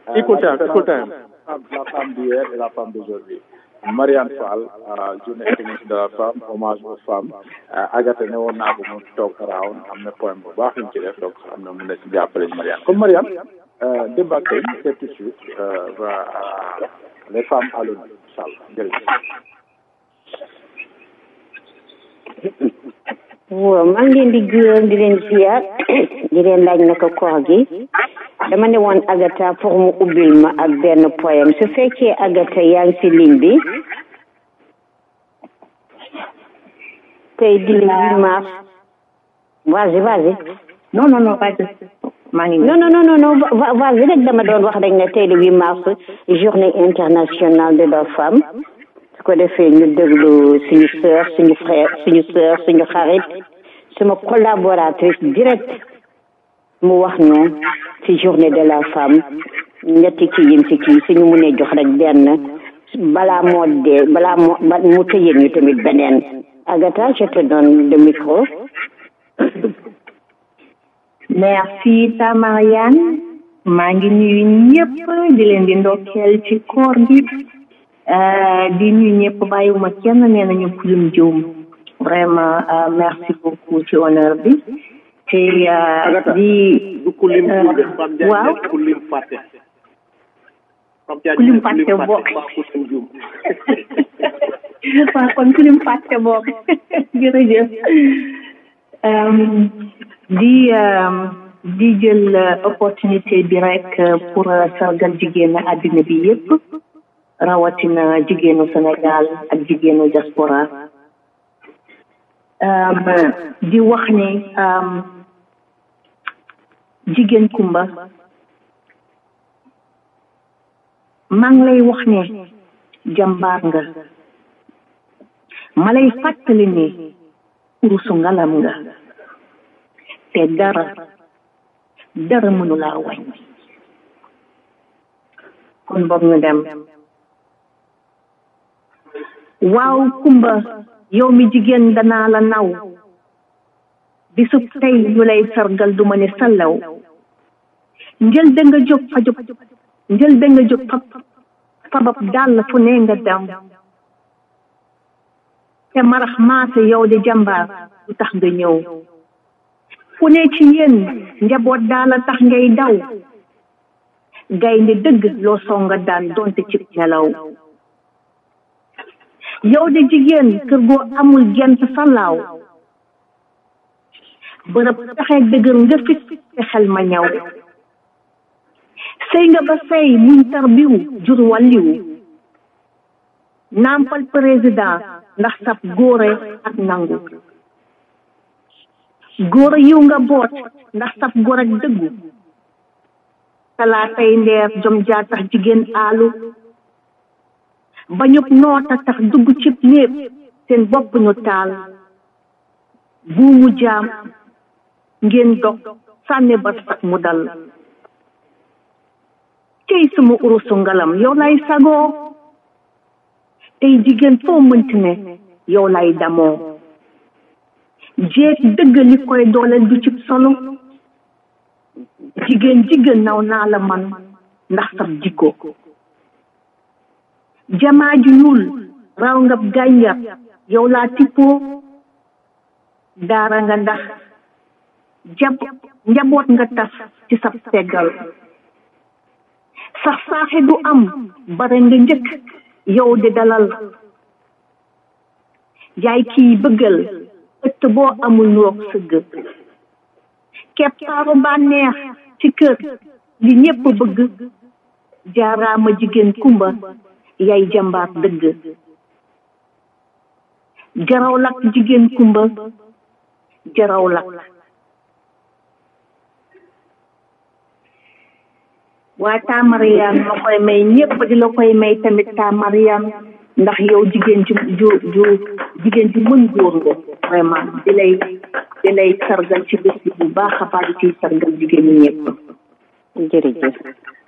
Equal time, equal time. La femme d'hier et la femme d'aujourd'hui. Marianne Fall, euh, journée internationale de la femme, hommage aux femmes. Euh, Agatha ne woon naa ko mu toog around am na point bu baax ñu ci def donc am na mun na ci jàppale Marianne comme Marianne euh, débat tey c'est tout de suite euh, va à les femmes à l'honneur incha allah jërëjëf. waaw maa ngi leen di gërëm di leen ziar di leen laaj naka koor gi dama ne woon Agatha pour mu ubbil ma ak benn poème su fekkee Agatha yaa ngi si ligne bi tey di le 8 mars vas-y vas-y non non non vas-y maa ngi non non non non non va- vas-y rek dama doon wax rek ne tey le 8 mars journée internationale de la femme su ko defee ñu déglu suñu sœur suñu frère suñu sœur suñu xarit suma collaboratrice direct mu wax ñu ci journée de la femme ñetti kii yim ci kii suñu mënee jox rek benn balaa moo dee balaa moo ba mu tëjee ñu tamit beneen Agatha je te donne le micro merci ta Marianne maa ngi nuyu ñëpp di leen di ndokkeel ci koor gi euh, di nuyu ñëpp bàyyiwuma kenn nee nañu kulim juum vraiment euh, merci beaucoup ci honneur bi te euh, di du ku lim euh, juum Pape Ndiaye waaw nekk ku lim fàtte Pape Ndiaye Ku lim nekk fàtte bokk. waaw ku lim juum waaw kon kulim fàtte bokk jërëjëf Euh, di euh, di jël euh, opportunité bi rek euh, pour euh, sargal jigéenu àddina bi yépp rawatina jigéenu Sénégal ak jigéenu diaspora euh, di wax ni euh, jigéen kumba maa ngi lay wax ne jàmbaar nga ma lay fàttali ni urusu ngalam nga te dara dara mënu laa wàññi kon boog ñu dem waaw kumba yow mi jigéen danaa la naw bisub tey ñu lay sargal du ma ne sallaw njël da nga jóg fa jóg njël da nga jóg fa fabab dàll fu ne nga dem te marax maase yow de jàmbaar du tax nga ñëw fu ne ci yéen njaboot daala tax ngay daw gaynde dëgg loo songa daan donte ci nelaw yow de jigéen kër goo amul gent salaaw bërëb taxee dëgër nga fit te xel ma ñaw sëy nga ba sëy muñ tarbiw jur wàlliw nampal président ndax sab góore ak nangu góore yiw nga boot ndax sab góor ak dëggu talaatay ndeer jom jaa tax jigéen aalu bañub noota tax dugg cib néeg seen bopp ñu taal buumu jaam ngeen dog sànni ba sax mu dal cey suma urusu ngalam yow lay sagoo tey jigéen foo mënti ne yow lay damoo jeeg dëgg li koy dooleel du cib solo jigéen jigéen naw naa la man ndax sab jikko jamaa ju ñuul raw nga gànjar yow laa tippoo daara nga ndax jab njaboot nga tas ci sab teggal sax saaxe du am bare nga njëkk yow de dalal yaay kii bëggal ëtt boo amul nuroog sëgg keppaaru bànneex ci kër li ñépp bëgg jaaraama jigéen kumba yaay jàmbaar dëgg jaraw lak jigéen kumba jaraw lak waa taa Mariam ma koy may ñépp di la koy may tamit taa Mariam ndax yow jigéen ju ju ju jigéen ju mën góor nga vraiment di lay di lay sargal ci bés bi bu baax a baax di ciy sargal jigéen ñi ñépp jërëjëf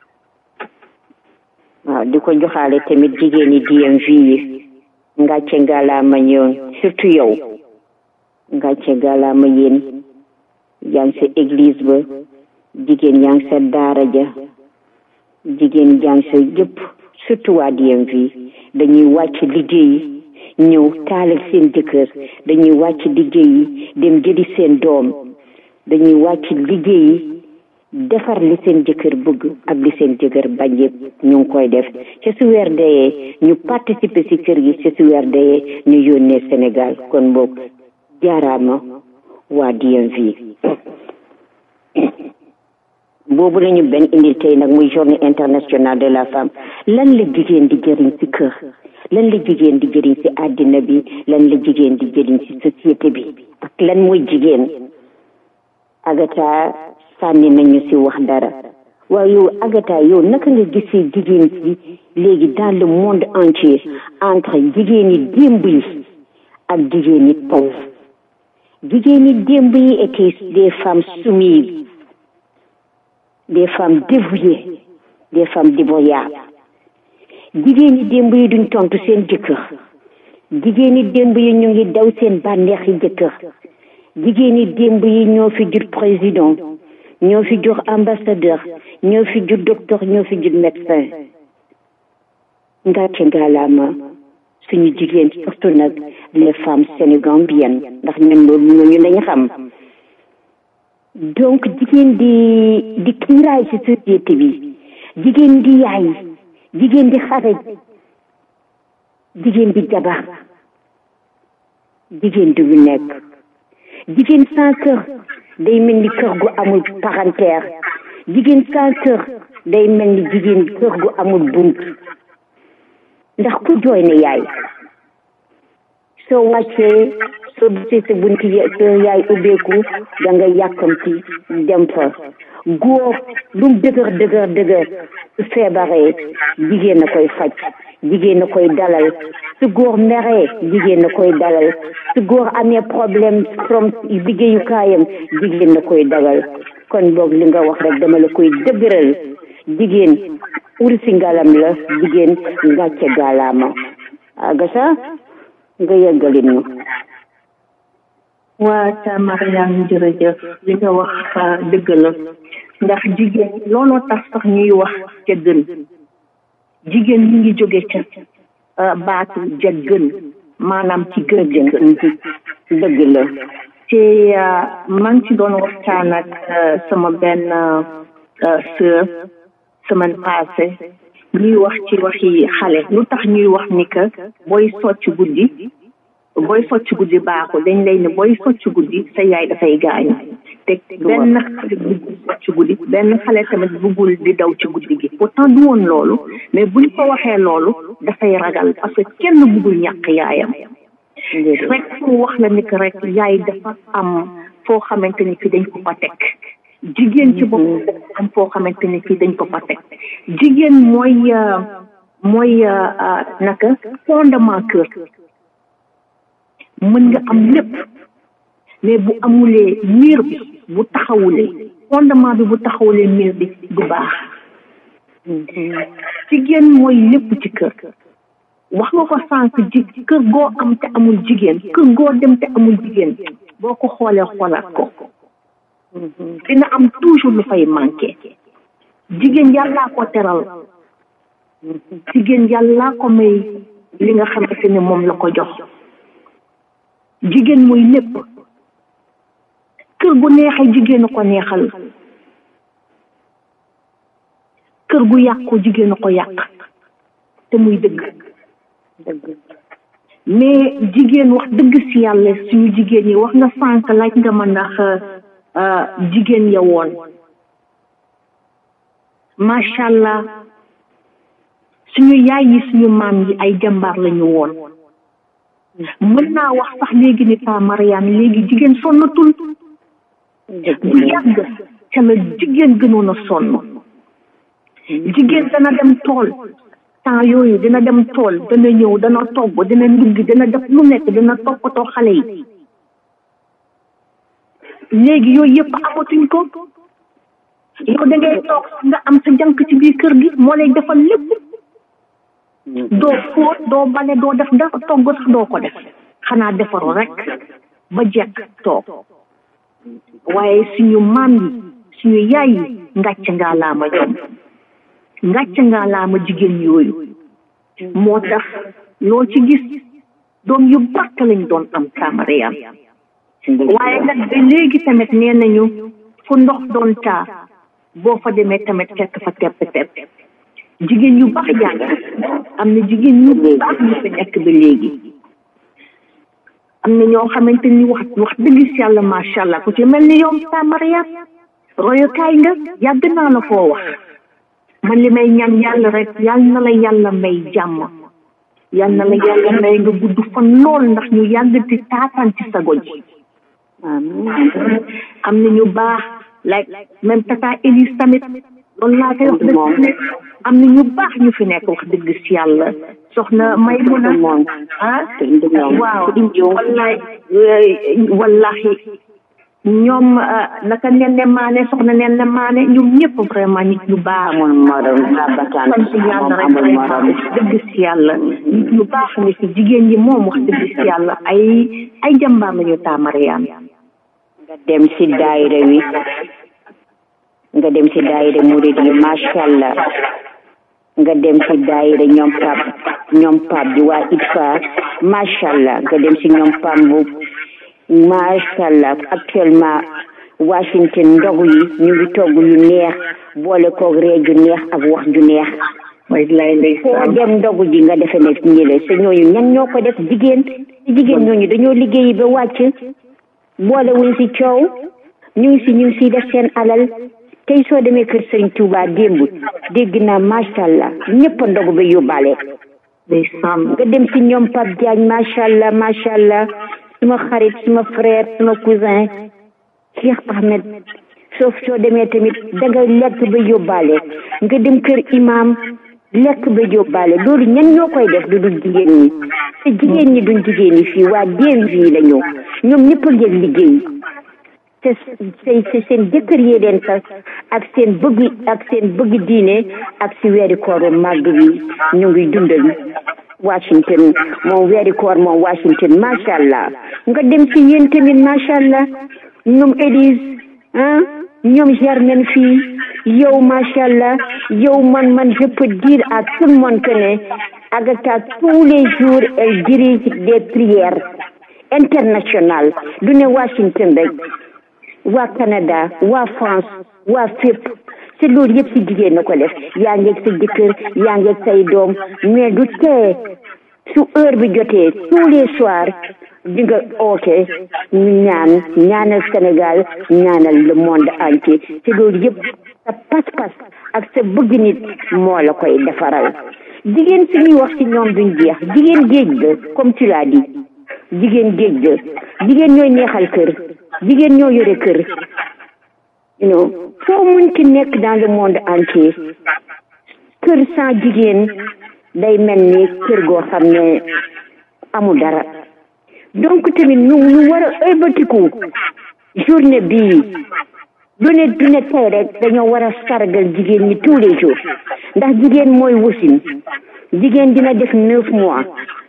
waaw di ko joxaale tamit jigéeni DMV yi ngàcce ngalaama ñoon surtout yow ngàcce ngalaama yéen yaa ngi sa église ba jigéen yaa ngi sa daara ja jigéen jàng sa yëpp surtout waa DMV dañuy wàcc liggéeyi ñëw taalal seen jëkkër dañuy wàcc liggéeyi dem jëli seen doom dañuy wàcc liggéeyi defar li seen jëkkër bëgg ak li seen jëkkër bañ yëpp ñu ngi koy def ca su weer deyee ñu participer ci kër gi ca su weer deyee ñu yónnee Sénégal kon boog jaaraama waa DMV boobu lañu benn indil tey nag muy journée internationale de la femme lan la jigéen di jëriñ ci kër lan la jigéen di jëriñ ci àddina bi lan la jigéen di jëriñ ci société bi ak lan mooy jigéen Agatha sànni nañu ci wax dara waaye yow Agatha yow naka nga gisee jigéen ci léegi dans le monde entier entre jigéen yi démb yi ak jigéen yi taw jigéen yi démb yi étaient des femmes soumises des femmes dévouées des femmes dévoyables jigéen yi démb yi duñ tontu seen jëkkër jigéen yi démb yi ñu ngi daw seen bànneexi jëkkër jigéen yi démb yi ñoo fi jur président ñoo fi jur ambassadeur ñoo fi jur docteur ñoo fi jur médecin ngàcce ngaalaama suñu jigéen surtout nag les femmes sénégambiennes ndax ñun loolu ñooñu lañ xam donc jigéen di di kiiraay ci société bi jigéen di yaay jigéen di xarej jigéen di jabar jigéen di lu nekk jigéen sans kër day mel ni kër gu amul parentère jigéen sans kër day mel ni jigéen kër gu amul bunt ndax ku jooy ne yaay soo wàccee soo gisee sa bunt sa yaay ubbeeku da nga yàkkamti dem fa góor lu mu dëgër dëgër dëgër su feebaree jigéen na koy faj jigéen na koy dalal su góor meree jigéen na koy dalal su góor amee problème from liggéeyukaayam jigéen na koy dalal kon boog li nga wax rek dama la koy dëgëral jigéen ur si ngalam la jigéen ngàcce gaalaama agasa nga yeggalin ñu waa ta Mariam jërëjëf li nga wax dëgg la ndax jigéen looloo tax sax ñuy wax ca gën jigéen mi ngi jóge ca baatu ja gën maanaam ci gën gën dëgg la te maa ngi ci doon waxtaan ak sama benn sœur semaine passée ñuy wax ci waxi xale lu tax ñuy wax ni que booy socc guddi booy socc guddi baaxul dañ lay ne booy socc guddi sa yaay dafay gaañu te benn xale bëggul socc guddi benn xale tamit bëggul di daw ci guddi gi pourtant du woon loolu mais buñ ko waxee loolu dafay ragal parce que kenn bëggul ñàkk yaayam rek fu wax la ni que rek yaay dafa am foo xamante ni fi dañ ko fa teg jigéen ci bopp am foo xamante ni fii dañ ko fa teg jigéen mooy mooy naka fondement kër mën nga am lépp mais bu amulee miir bi bu taxawulee fondement bi bu taxawulee miir bi du baax jigéen mooy lépp ci kër wax nga ko sànq ji kër goo am te amul jigéen kër goo dem te amul jigéen boo ko xoolee xoolaat ko dina am toujours lu fay manqué jigéen yàllaa ko teral jigéen yàllaa ko may li nga xamante ne moom la ko jox jigéen mooy lépp kër gu neexee jigéen a ko neexal kër gu yàqu jigéen a ko yàq te muy dëgg mais jigéen wax dëgg si yàlla suñu jigéen yi wax nga sànq laaj nga ma ndax jigéen ya woon macha allah suñu yaay yi suñu maam yi ay jàmbaar lañu woon mën naa wax sax léegi ni pa Mariane léegi jigéen sonnatul bu yàgg ca la jigéen gënoon a sonn jigéen dana dem tool temps yooyu dina dem tool dana ñëw dana togg dina ndugg dina def lu nekk dina toppatoo xale yi léegi yooyu yëpp amatuñ ko yow da ngay toog nga am sa jànk ci biir kër gi moo lay defal lépp doo fóot doo bale doo def dara togg sax doo ko def xanaa defaru rek ba jekk toog waaye suñu maam yi suñu yaay yi ngàcc ngaa laama ñoom ngàcc ngaa laa ma jigéen yooyu moo tax loo ci gis doom yu barke lañ doon am Mariam waaye nag ba léegi tamit nee nañu fu ndox doon taa boo fa demee tamit fekk fa tepp tepp jigéen yu baax jàng am na jigéen ñu baax ñu fi nekk ba léegi am na ñoo xamante ni wax wax dëgg si yàlla macha allah ku ci mel ni yow sa Mariam royukaay nga yàgg naa la koo wax man li may ñaan yàlla rek yàlla na la yàlla may jàmm yàlla na la yàlla may nga gudd fan lool ndax ñu yàgg di taataan ci sa goj am na ñu baax like même tata Elise tamit loolu laa koy wax dëgg am na ñu baax ñu fi nekk wax dëgg si yàlla soxna may mun a ah waaw wallahi wallahi ñoom naka nen ne maane soxna nen ne maane ñoom ñëpp vraiment nit ñu baax amul morom babataan sant yàlla rek amul morom dëgg si yàlla nit ñu baax ni si jigéen ñi moom wax dëgg si yàlla ay ay jàmbaar lañu taamariyaan nga dem si daayira wi nga dem si daayira murid yi macha allah nga dem si daayira ñoom pap ñoom pap bi waa ITFA macha allah nga dem si ñoom pambu macha allah actuellement Washington ndogu yi ñu ngi togg yu neex boole koog ree ju neex ak wax ju neex mooy lay foo ndeysaan dem ndogu ji nga defe ne ñi la te ñooñu ñan ñoo ko def jigéen jigéen ñooñu dañoo liggéeyi ba wàcc boole wuñ si coow ñu ngi si ñu ngi siy def seen alal tey soo demee kër Sëriñ Tuubaa démb dégg naa macha allah ñëpp a ndogu ba yóbbaale ndeysaan nga dem si ñoom Pape Diagne macha allah macha allah suma xarit suma frère suma cousin Cheikh Ahmed soo soo demee tamit danga lekk ba yóbbaale nga dem kër imam lekk ba yóbbaale loolu ñan ñoo koy def du dul jigéen ñi te jigéen ñi duñ jigéen ñi fii waa déem fii la ñëw ñoom ñëpp a ngeen liggéey te te te seen jëkkër yee leen sax ak seen bëgg ak seen bëgg diine ak si weeri kooru màgg bi ñu ngi dundal Washington moom weeri koor moom Washington macha allah nga dem si yéen tamit macha allah ñoom Élise ah ñoom Germaine fii yow macha allah yow man man je peux dire à tout le monde que ne Agatha tous les jours elle dirige des prières internationales du ne Washington rek waa Canada waa France waa fépp te loolu yëpp si jigéen na ko def yaa ngeeg sa jëkkër yaa ngeeg say doom mais du tee su heure bi jotee tous les soirs di nga oote ñu ñaan ñaanal Sénégal ñaanal le monde entier te loolu yëpp sa pas-pas ak sa bëgg nit moo la koy defaral jigéen su ñuy wax ci ñoom duñ jeex jigéen géej la comme tu l'as dit jigéen géej la jigéen ñooy neexal kër jigéen ñoo yore kër you know foo munti nekk dans le monde entier kër sans jigéen day mel ni kër goo xam ne amul dara donc tamit ñu ñu war a ëlbatiku journée bii du ne du ne tey rek dañoo war a sargal jigéen ñi tous les jours ndax jigéen mooy wasin jigéen dina def neuf mois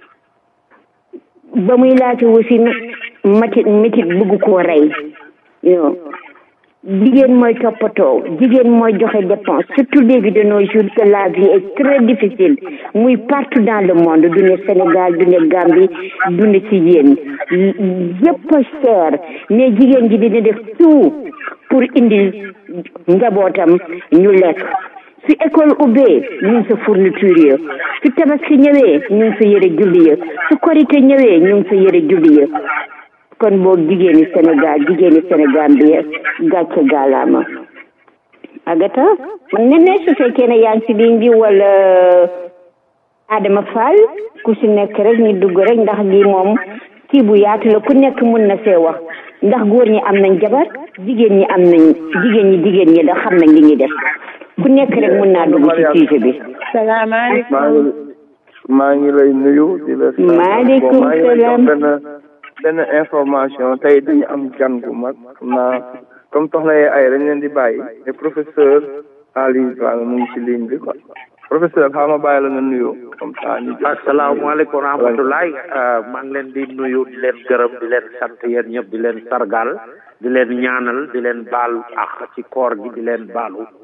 ba muy laata wasin matit métit bëgg koo rey you know jigéen mooy toppatoo jigéen mooy joxe dépense surtout léegi de nos jours que la vie est très difficile muy partout dans le monde du ne Sénégal du ne Gambie du ne ci yéen yëpp a cher mais jigéen ji dina def tout pour indi njabootam ñu lekk su école ubbee ñu ngi sa fourniture ya su tabaski ñëwee ñu ngi sa yëre julli ya su korite ñëwee ñu ngi sa yëre julli ya kon boog jigéeni Sénégal jigéeni Sénégal bi gàcce gaalaama Agata man ne ne su fekkee ne yaa ngi si ligne bi wala Adama Fall ku si nekk rek ñu dugg rek ndax lii moom kii bu yaatu la ku nekk mun na see wax ndax góor ñi am nañ jabar jigéen ñi am nañ jigéen ñi jigéen ñi da xam nañ li ñuy def ku nekk rek mun naa dugg ci sujet bi salaamaaleykum maa ngi maa ngi lay nuyu di la. maaleykum maa ngi lay jox salaam. benn benn information tey dañu am gan gu mag xam naa comme soxna yee ay dañ leen di bàyyi te professeur Ali Dramé mu ngi ci ligne bi quoi professeur xaaral ma bàyyi la nga nuyu comme ça ñu. asalaamaaleykum wa rahmatulahi maa ngi leen di nuyu di leen gërëm di leen sant yéen ñëpp di leen sargal di leen ñaanal di leen baal ak ci koor gi di leen baalu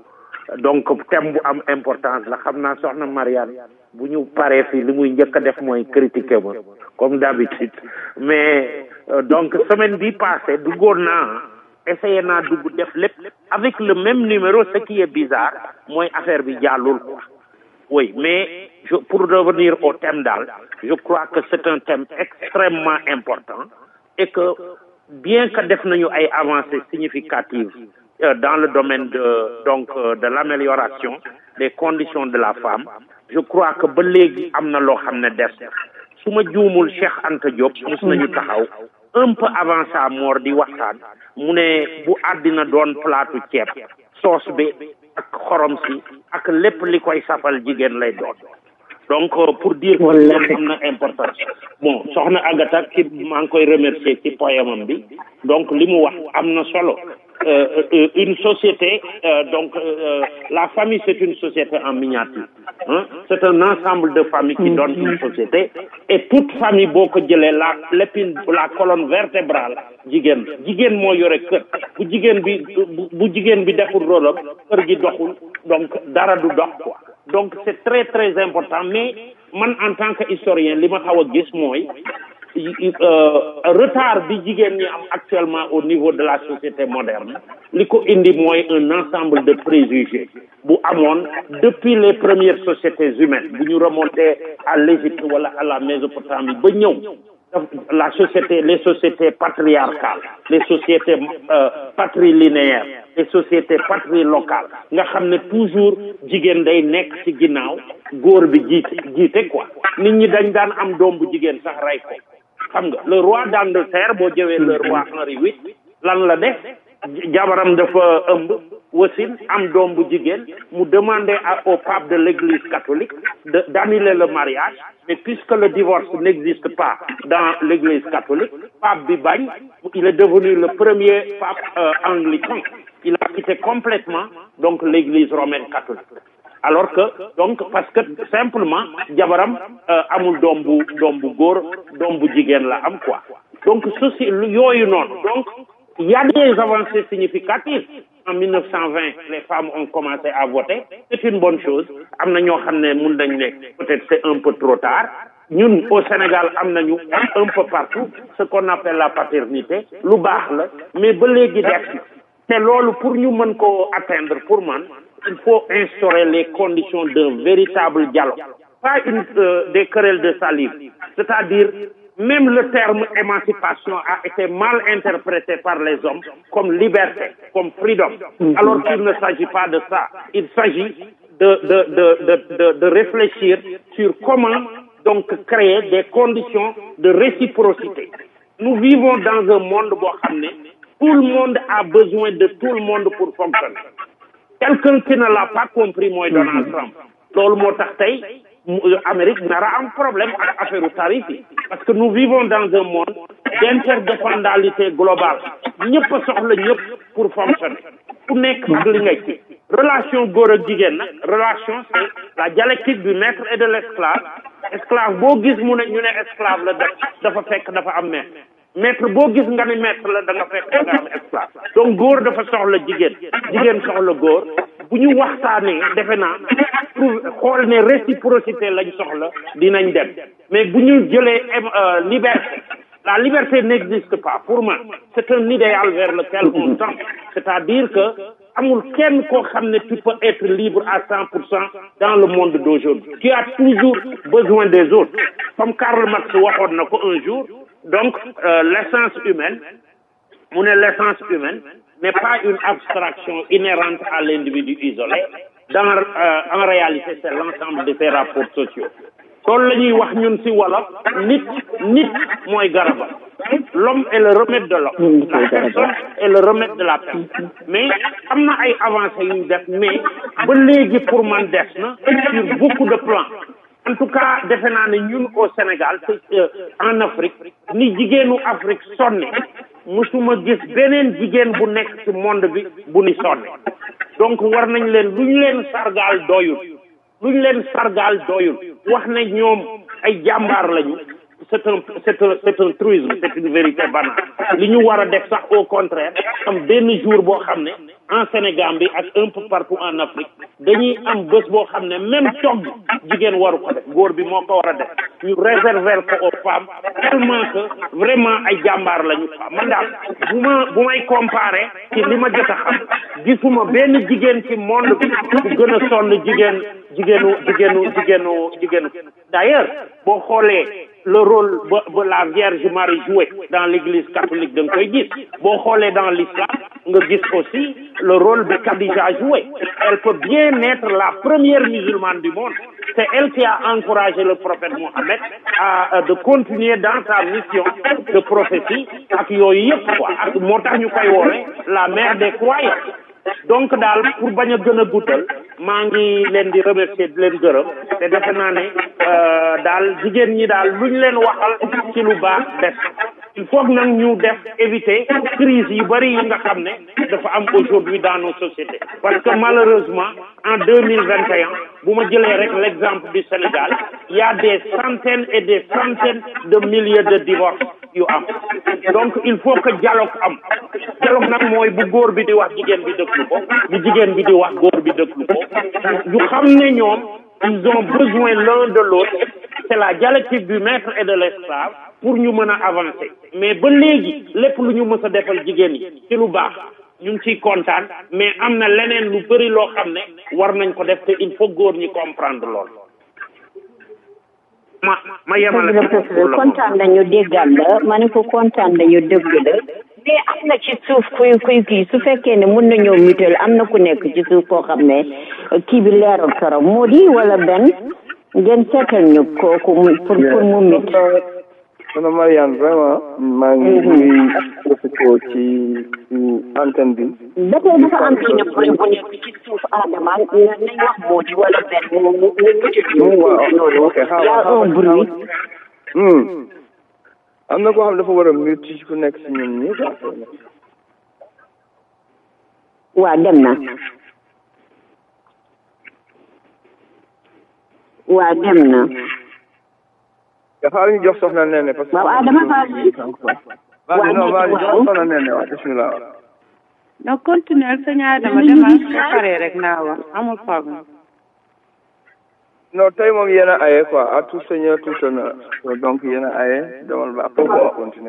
donc thème bu am importance la xam naa soxna Mariane bu ñu paree fii li muy njëkk a def mooy critiquer ma comme d'habitude mais euh, donc semaine bi passée duggoon naa essayé naa dugg def lépp avec le même numéro ce qui est bizarre mooy affaire bi jàllul quoi oui mais je, pour revenir au thème daal je crois que c'est un thème extrêmement important et que bien que def nañu ay avancées significatives euh, dans le domaine de donc euh, de l'amélioration des conditions de la femme je crois que ba léegi am na loo xam ne des na su ma juumul Cheikh Anta Diop mus nañu taxaw un peu avant sa mort di waxtaan mu ne bu àddina doon plaatu ceeb soos bi ak xorom si ak lépp li koy safal jigéen lay doon donc euh, pour dire que loolu am na importance bon soxna Agatha ci maa ngi koy remercier ci poème bi donc li mu wax am na solo euh, euh, une société euh, donc euh, la famille c'est une société en miniature hein? c'est un ensemble de familles qui donne une société et toute famille boo ko jëlee la l'épine la colonne vertébrale jigéen jigéen moo yore kër bu jigéen bi bu bu jigéen bi deful rôle am kër gi doxul donc dara du dox quoi donc c'est très très important mais man en tant que historien li ma xaw a gis mooy euh, retard bi jigéen ñi am actuellement au niveau de la société moderne li ko indi mooy un ensemble de préjugés bu amoon depuis les premières sociétés humaines bu ñu remonter à l'Égypte wala à la Mésopotamie ba ñëw la société les sociétés patriarcales les sociétés euh, patrilinéaires les sociétés patrilocales nga xam ne toujours jigéen day nekk ci ginnaaw góor bi jiite jiite quoi nit ñi dañ daan am doom bu jigéen sax rey ko xam nga le roi d'Angleterre boo jëwee le roi Henri VIII lan la def jabaram dafa ëmb wasin am doom bu jigéen mu demander à, au pape de l'église catholique de d'annuler le mariage mais puisque le divorce n'existe pas dans l'église catholique pape bi bañ il est devenu le premier pape euh, anglican il a quitté complètement donc l'église romaine catholique alors que donc parce que simplement jabaram euh, amul doom bu doom bu góor doom bu jigéen la am quoi donc ceci yooyu noonu donc il y a des avancées significatives en 1920 les femmes ont commencé à voter c'est une bonne chose am na ñoo xam ne mun nañ ne peut-être c'est un peu trop tard ñun au Sénégal am nañu un peu partout ce qu'on appelle la paternité lu baax la mais ba léegi def na te loolu pour ñu mën ko atteindre pour man il faut instaurer les conditions d'un véritable dialogue pas une euh, des querelles de salive c'est-à-dire même le terme émancipation a été mal interprété par les hommes comme liberté, comme freedom, alors qu'il ne s'agit pas de ça. Il s'agit de, de, de, de, de, de réfléchir sur comment donc créer des conditions de réciprocité. Nous vivons dans un monde boo xam ne tout le monde a besoin de tout le monde pour fonctionner. Quelqu'un qui ne l'a pas compris mooy Donald Trump. loolu moo tax tey Amérique nara am problème ak affaire tarif yi parce que nous vivons dans un monde d'interdépendalité globale ñëpp a soxla ñëpp pour fonctionner ku nekk ak li ngay ci relation góor ak jigéen nag relation c'est la dialectique du maître et de l'esclave esclave boo gis mu ne ñu ne esclave la def dafa fekk dafa am maître maître boo gis nga ni maître la da nga fekk da nga am esclave donc góor dafa soxla jigéen jigéen soxla góor bu ñu waxtaanee defe naa pour xool ne réciprocité lañ soxla dinañ dem mais bu ñu jëlee liberté la liberté n'existe pas pour moi c'est un idéal vers lequel on tend c'est-à-dire que amul kenn koo xam ne tu peux être libre à cent pour cent dans le monde d'aujourd'hui tu as toujours besoin des autres comme Karl Marx waxoon na ko un jour donc euh, l'essence humaine mu ne l'essence humaine n'est pas une abstraction inhérente à l'individu isolé dans euh, en réalité c'est l'ensemble de ses rapports sociaux loolu la ñuy wax ñun ci wolof nit nit mooy garabam l'homme est le remède de l'homme la personne est le remède de la personne mais am na ay avancées yu def mais ba léegi pour man des na sur beaucoup de plans en tout cas defe naa ne ñun au Sénégal euh, en Afrique ni jigéenu Afrique sonne musuma gis beneen jigéen bu nekk ci monde bi bu ni sonne donc war nañ leen lu ñu leen sargaal doyul lu ñu leen sargaal doyul wax ne ñoom ay jàmbaar lañu c'est un c'est un c'est un truisme c'est une vérité banale li ñu war a def sax au contraire am benn jour boo xam ne en Sénégambie ak un peu partout en Afrique dañuy am bés boo xam ne même togg jigéen waru ko def góor bi moo ko war a def ñu réserver ko aux femmes tellement que vraiment ay jàmbaar lañu quoi man daal bu ma bu may comparer ci li ma jot a xam gisuma benn jigéen ci monde bi bu gën a sonn jigéen jigéenu jigéenu jigéenu jigéenu d'ailleurs boo xoolee le rôle ba ba la Vierge Marie joué dans l'église catholique da nga koy gis boo xoolee dans l'islam nga gis aussi le rôle de Khadija joué elle peut bien être la première musulmane du monde c'est elle qui a encouragé le prophète Mohammed à de continuer dans sa mission de prophétie ak yooyu yëpp quoi ak moo tax ñu koy woowee la mère des croyants donc daal pour bañ a gën a guddal maa ngi leen di remercier di leen gërëm te defe naa ne daal jigéen ñi daal luñ leen waxal ci lu baax def il faut nag ñu def éviter crise yu bari yi nga xam ne dafa am aujourd'hui dans nos sociétés parce que malheureusement en deux mille vingt et un bu ma jëlee rek l'exemple du Sénégal il y a des centaines et des centaines de milliers de divorces yu am donc il faut que dialogue am dialogue nag mooy bu góor bi di wax jigéen bi déglu ko bu jigéen bi di wax góor bi déglu ko ñu xam ne ñoom ils ont besoin l'un de l'autre c'est la dialectique du maître et de l'esclave pour ñu mën a avancer mais ba léegi lépp lu ñu mës a defal jigéen yi ci lu baax ñu ngi ciy kontaan mais am na leneen lu bëri loo xam ne war nañ ko def te il faut góor ñi comprendre lool ma ma yemale kontaan nañu déggal la ma ne ko kontaan nañu dëgg la mais am na ci suuf kuy kuy kii su fekkee ne mun nañoo mutal am na ku nekk ci suuf koo xam ne kii bi leerul trop moo di wala benn ngeen seetal ñu kooku pour pour mu mit soxna Mariane vraiment maa ngi ngi profité ci ci antenne bi ba tey dafa am benn bruit bu nekk ci suuf Adama nañ wax moo di wala benn mu mu mu mutal ñu loolu y a un bruit am na koo xam dafa war a mute ci ku nekk si ñun ñi waa dem na waa dem na dafa ñu jox soxna Nene parce que waaw Adama Fall waaw non waaw jox soxna Nene waaw bismillah non continuer sëñ Adama demal ba pare rek naa wax amul problème non tey moom yéen a aye quoi à tout seigneur tout honneur donc yéen a aye demal ba après on continue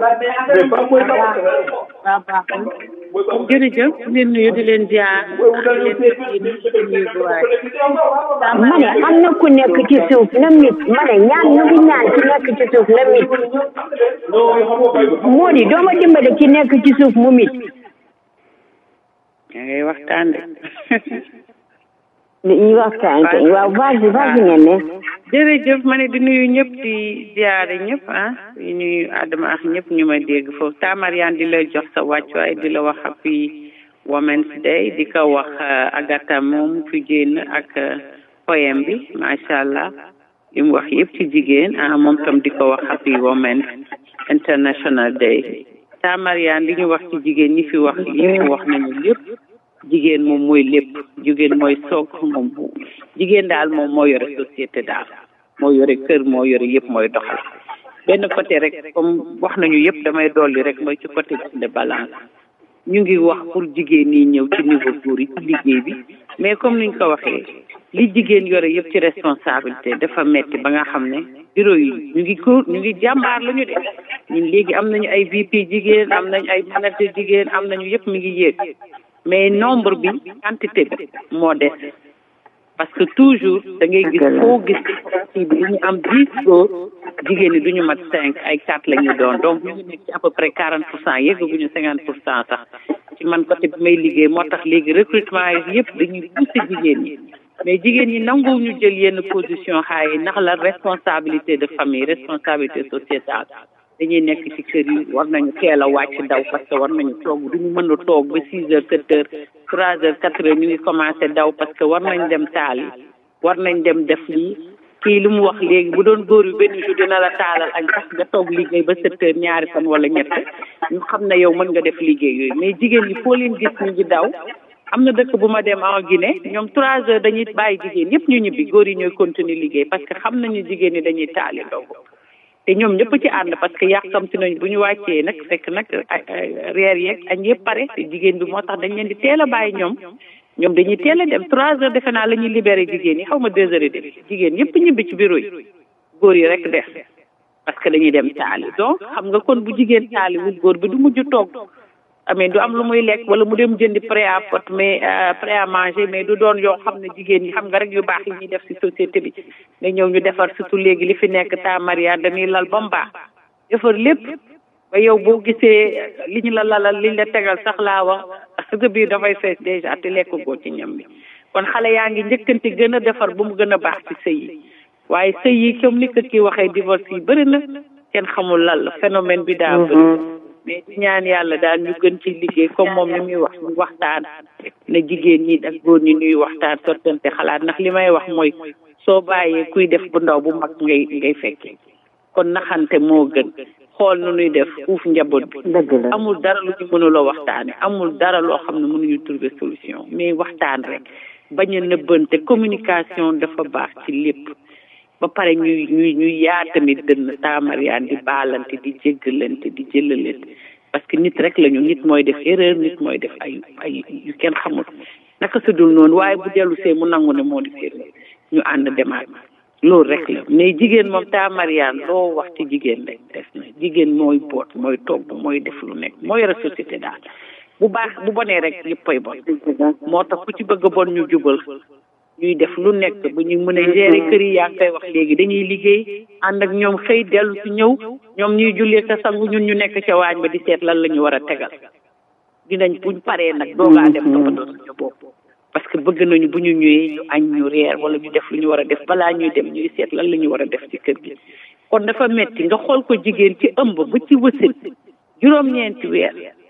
jërëjëf di leen nuyu di leen ziar di leen nuyu bu waay ma ne am na ku nekk ci suuf na mit ma ne ñaan ñu ngi ñaan ci nekk ci suuf na mit moo di dooma dimbale ci nekk ci suuf mu mit yaa ngay waxtaan de ñu waxtaan kay waaw vas-y vas-y ngeen ne jërëjëf ma ne di nuyu ñëpp di ziare ñëpp ah di nuyu Adama ak ñëpp ñu ma dégg foofu Tamariane di la jox sa wàccuwaay di la wax happy Women's Day di ko wax Agatha moom fi génn ak poème bi macha allah li mu wax yëpp ci jigéen ah moom tam di ko wax happy Women's International Day Tamariane li ñu wax ci jigéen ñi fi wax yëpp wax nañu lépp jigéen moom mooy lépp jigéen mooy soog moom jigéen daal moom moo yore société daal moo yore kër moo yore yëpp mooy doxal benn côté rek comme wax nañu yëpp damay dolli rek mooy ci côté de balance ñu ngi wax pour jigéen ñi ñëw ci niveau góor yi ci liggéey bi mais comme niñ ko waxee li jigéen yore yëpp ci responsabilité dafa metti ba nga xam ne bureau yi ñu ngi góor ñu ngi jàmbaar la ñu de ñun léegi am nañu ay VP jigéen am nañu ay manager jigéen am nañu yëpp mi ngi yéeg mais nombre bi quantité bi moo des parce que toujours da ngay gis foo gis ci bi ñu am dix góor jigéen ñi duñu mat cinq ay quatre la ñu doon donc ñu ngi nekk ci à peu près quarante pour cent yeggaguñu cinquante pour cent sax ci man côté bi may liggéey moo tax léegi recrutement yi yëpp dañuy pousser jigéen ñi mais jigéen ñi nanguwu ñu jël yenn position xaay yi ndax la responsabilité de famille responsabilité sociétale dañuy nekk ci kër yi war nañu teel a wàcc daw parce que war nañu toog duñu mën a toog ba six heures sept heures trois heures quatre heures ñu ngi commencé daw parce que war nañ dem taal yi war nañ dem def lii kii li mu wax léegi bu doon góor yu benn jour dina la taalal ak sax nga toog liggéey ba sept heures ñaari fan wala ñett ñu xam ne yow mën nga def liggéey yooyu mais jigéen ñi foo leen gis ñu ngi daw am na dëkk bu ma dem en Guinée ñoom trois heures dañuy bàyyi jigéen yëpp ñu ñibbi góor yi ñooy continuer liggéey parce que xam nañu jigéen ñi dañuy taali ndogu te ñoom ñëpp ci ànd parce que yàkkamti nañ bu ñu wàccee nag fekk nag reer yeeg añ yëpp pare te jigéen bi moo tax dañ leen di teel a bàyyi ñoom ñoom dañuy teel a dem trois heures defe naa la ñuy libéré jigéen yi xaw ma deux heures et demi jigéen yëpp ñibbi ci bureau yi góor yi rek des parce que dañuy dem taali donc xam nga kon bu jigéen taali wul góor bi du mujj toog amee du am lu muy lekk wala mu dem jëndi prêt à pot mais prêt à manger mais du doon yoo xam ne jigéen ñi xam nga rek yu baax yi ñuy def ci société bi nga ñëw ñu defar surtout léegi li fi nekk ta maria dañuy lal ba mu baax defar lépp ba yow boo gisee li ñu la lalal liñ la tegal sax laa wax sa biir dafay fees déjà te lekk goo ci ñam bi kon xale yaa ngi njëkkante gën a defar ba mu gën a baax ci sëy yi waaye sëy yi comme ni ko kii waxee divorce yi bëri na kenn xamul lan la phénomène bi daa bëri mais ci ñaan yàlla daal ñu gën ci liggéey comme moom ni muy wax ñu waxtaan na jigéen ñi ak góor ñi ñuy waxtaan sottante xalaat ndax li may wax mooy soo bàyyee kuy def bu ndaw bu mag ngay ngay fekkee kon naxante moo gën xool nu nuy def uuf njaboot bi amul dara lu ñu mënula waxtaane amul dara loo xam ne mënuñu trouver solution mais waxtaan rek bañ a nëbbante communication dafa baax ci lépp ba pare ñuy ñuy ñuy yaa tamit dënn taamariyaan di baalante di jéggalante di jëlalante parce que nit rek lañu nit mooy def erreur nit mooy def ay ay yu kenn xamul naka su dul noonu waaye bu dellu see mu nangu ne moo di erreur ñu ànd demaat loolu rek la mais jigéen moom taamariyaan loo wax ci jigéen rek des na jigéen mooy boot mooy togg mooy def lu nekk mooy yore société daal bu baax bu bonee rek yëppay bon moo tax ku ci bëgg a bon ñu jubal ñuy def lu nekk bu ñu mën a gérer kër yi yaa ngi koy wax léegi dañuy liggéey ànd ak ñoom xëy dellu si ñëw ñoom ñuy jullee sa sangu ñun ñu nekk ca waañ ba di seet lan la ñu war a tegal dinañ buñ paree nag doogaa dem toppatoo suñu bopp parce que bëgg nañu bu ñu ñëwee ñu añ ñu reer wala ñu def lu ñu war a def balaa ñuy dem ñuy seet lan la ñu war a def ci kër gi kon dafa metti nga xool ko jigéen ci ëmb ba ci wësin juróom-ñeenti weer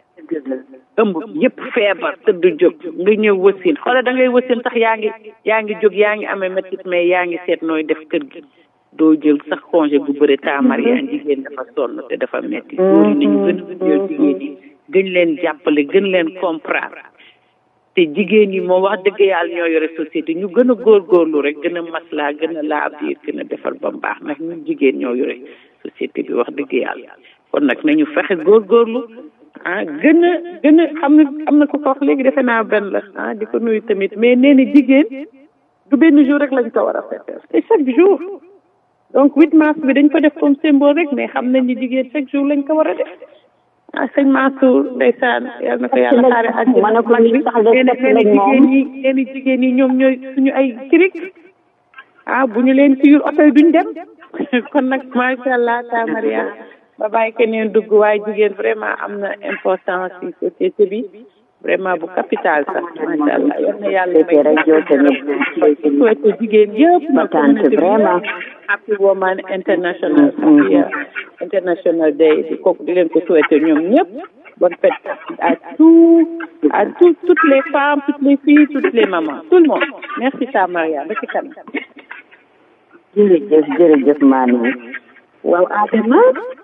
ëmb yëpp feebar tëdd jóg nga ñëw wësin xoola da ngay wësin sax yaa ngi yaa ngi jóg yaa ngi amee métit mais yaa ngi seet nooy def kër gi doo jël sax congé bu bëri taamariyaan jigéen dafa sonn te dafa metti góor yi nañu gën a jël jigéen yi gën leen jàppale gën leen comprendre te jigéen yi moom wax dëgg yàlla ñoo yore société ñu gën a góorgóorlu rek gën a maslaa gën a laa biir gën a defar ba mu baax ndax ñun jigéen ñoo yore société bi wax dëgg yàlla kon nag nañu fexe góorgóorlu ah gën a gën a xam na am na ko ko wax léegi defe naa benn la ah di ko nuyu tamit mais nee na jigéen du benn jour rek lañ ko war a fêter te chaque jour donc 8 mars bi dañ ko def comme symbole rek mais xam nañ ni jigéen chaque jour lañ ko war a def ah sëñ Mansour ndeysaan yal na ko yàlla xaare ak ma ne ko lii sax de nee na fekk lañ moom jigéen ñi nee na jigéen ñi ñoom ñooy suñu ay kirik ah bu ñu leen siyul oto yi duñ dem kon nag macha allah ta Maria ba bàyyi keneen dugg waaye jigéen vraiment am na importance ci société bi vraiment bu capital sax macha allah yal na yàlla C'était rek yow tamit souhaité jigéen yëpp ma tante vraiment happy woman international happy uh, international day di kooku di leen ko souhaité ñoom ñëpp bonne fête à tout à tout toutes les femmes toutes les filles toutes les mamans tout le monde merci ta Maria ba ci kanam jërëjëf jërëjëf maami waaw Adama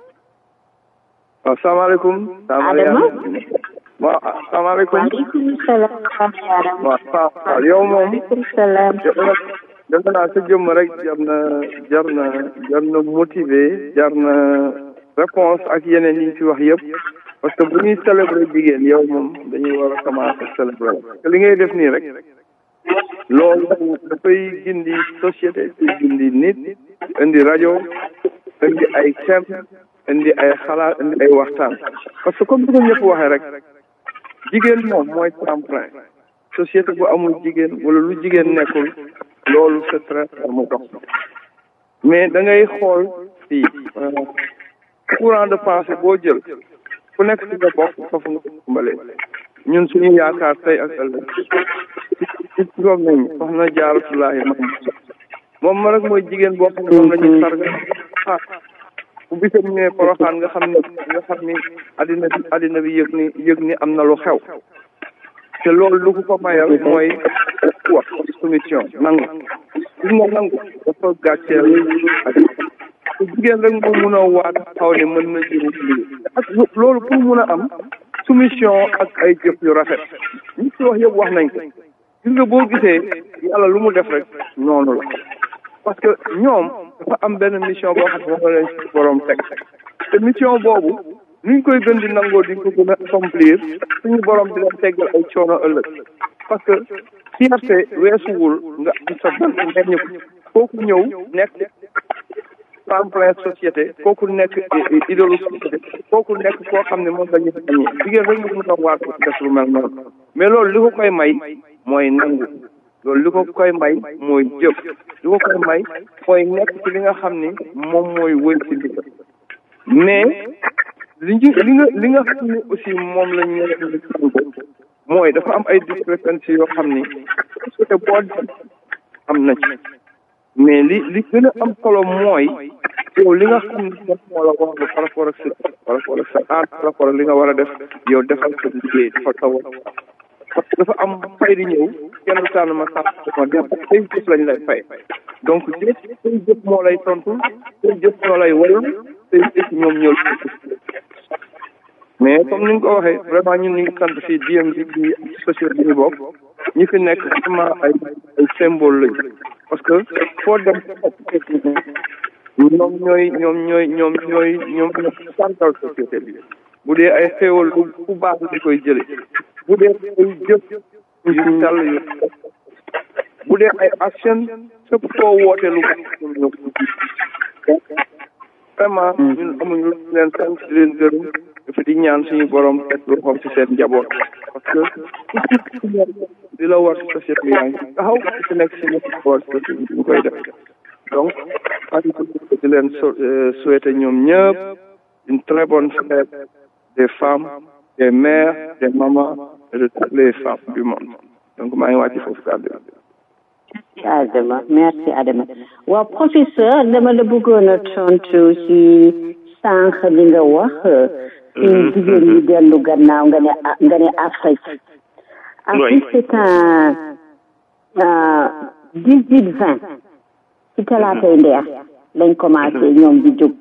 waaw salaamaaleykum. Adama waaw salaamaaleykum. waaleykum salaam Adama waaw waaw waaw yow moom. waaleykum salaam defe naa sa jëmm rek jar na jar na jar na motiver jar na réponse ak yeneen yi ñu fi wax yëpp parce que bu ñuy célébrer jigéen yow moom dañuy war a commencer célébrer parce que li ngay def nii rek loolu dafay gindi société gindi nit indi rajo indi ay thème indi ay xalaat indi ay waxtaan parce que comme bi ko ñëpp waxee rek jigéen moom mooy tremplin société bu amul jigéen wala lu jigéen nekkul loolu c'est très rare mu dox mais da ngay xool fii courant de pensée boo jël ku nekk ci nga bokk foofu nga dimbalee ñun suñu yaakaar tey ak ëllëg ci juróom nañ soxna jaaratulaahi mam moom ma rek mooy jigéen boo xam ne moom la ñuy sarga ah bu bisam ñëwee poroxaan nga xam ne nga xam ni addina bi addina bi yëg ni yëg ni am na lu xew te loolu lu ko ko mayal mooy wax soumission nangu gis nga nangu dafa gàcceel ak te jigéen rek moo mun a waat xaw ne mën na jëru lii ak loolu pour mun a am soumission ak ay jëf yu rafet ñi ci wax yëpp wax nañ ko gis nga boo gisee yàlla lu mu def rek noonu la parce que ñoom dafa am benn mission boo xam ne moom la leen ci borom teg te mission boobu nuñ koy gën di nangoo di ko gën a accomplir suñu borom di leen teggal ay coono ëllëg parce que fierté weesuwul nga am sa benn meññ kooku ñëw nekk tremplin société kooku nekk idolu société kooku nekk koo xam ne moom la ñu bañee jigéen rek nga mën a waat ko def lu mel noonu mais loolu li ko koy may mooy nangu loolu li ko koy may mooy jëf li ko koy may mooy nekk ci li nga xam ni moom mooy wëy ci ndigal mais li ñu li nga li nga xam ni aussi moom la ñu mooy dafa am ay discrépancies yoo xam ni société boo dem am na ci mais li li gën a am solo mooy yow li nga xam ne moom moo la wax par rapport ak sa par rapport ak sa aar par rapport ak li nga war a def yow defal sa liggéey defal sa war parce que dafa am fay di ñëw kenn du tànn ma sax ma def say jëf lañ lay fay donc jëf say jëf moo lay tontu say jëf moo lay waral say jëf ñoom ñoo mais comme ni nga ko waxee vraiment ñun ñu ngi sant fii DMV bi société bi ñu bokk ñi fi nekk vraiment ay ay symbole lañu parce que foo dem ñoom ñooy ñoom ñooy ñoom ñooy ñoom ñooy santal société bi bu dee ay xéewal lu ku baax di koy jële bu dee ay jëf yu sell yu bu dee ay action fépp koo woote lu baax ñoom ñoo ko vraiment ñun amuñu lu leen sant di leen gërëm dafa di ñaan suñu borom teg loxoom ci seen njaboot parce que di la war ci société yaa ngi taxaw ci nekk si ñëpp war ñu koy def donc maa ngi di leen souhaiter ñoom ñëpp une très bonne fête des femmes des mères des mamans et de toutes les femmes du monde donc maa ngi wàcc foofu kàddu Adama merci Adama waaw professeur dama la bëggoon a tontu ci sànq li nga wax ci jigéen ñi dellu gannaaw nga ne nga ne Afrique Afrique c'est un dix huit vingt ci talaatay ndeex lañ commencé ñoom di jóg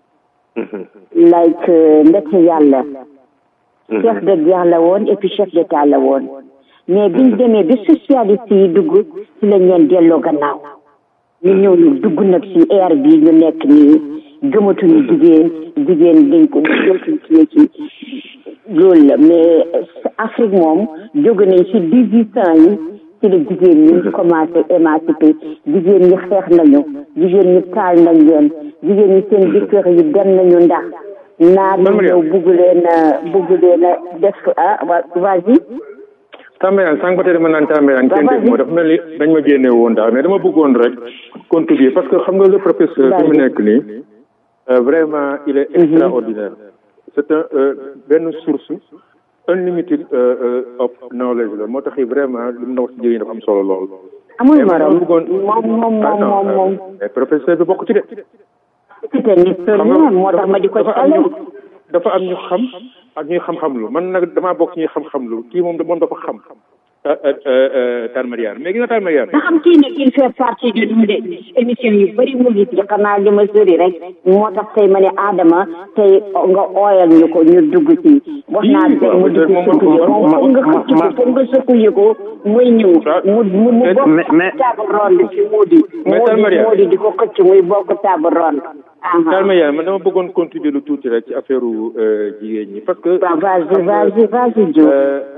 like ndeke yàlla chef de guerre la woon et puis chef d'état la woon mais biñ demee bi socialiste yi dugg ci lañ leen delloo gannaaw ñu ñëw ñu dugg nag ci air bi ñu nekk nii gëmatuñu jigéen jigéen dañ ko dootuñ ci ci loolu la mais Afrique moom jóge nañ ci dix huit ans yi ci la jigéen ñi commencé émancipé jigéen ñi xeex nañu jigéen ñi taal nañ leen jigéen ñi seen jëkkër yi dem nañu ndax naar yi ñëw bugg leen bugg leen a def ah vas-y Tambeyaan sànq ba tey dama naan Tambeyaan kenn dégg moo dafa mel ni dañ ma génne woon daal mais dama bëggoon rek contribuer parce que xam nga le professeur fi mu nekk nii vraiment il est extraordinaire c'est un benn source unlimited of knowledge la moo tax vraiment li mu na wax ci jigéen dafa am solo lool amul morom moom moom moom moom moom mais professeur bi bokk ci de c'était historien moo tax ma di ko cale dafa am ñu xam ak ñuy xam-xam lu man nag damaa bokk ñuy xam-xam lu kii moom moom dafa xam Tane Mariane mais gis nga Tane Mariane nga xam kii nag il fait partie de nous de émission yu bëri mu ngi ci xanaa li ma sori rek moo tax tey ma ne Adama tey nga ooyal ñu ko ñu dugg ci wax naa tey mu dugg sëkku yi moom foog nga xëcc ko foog nga sëkku yi ko muy ñëw mu mu mu bokk table ronde ci Modi Modi Modi di ko xëcc muy bokk table ronde Tane Mariane man dama bëggoon contribuer lu tuuti rek ci affaire jigéen ñi parce que vas-y vas-y vas-y Diop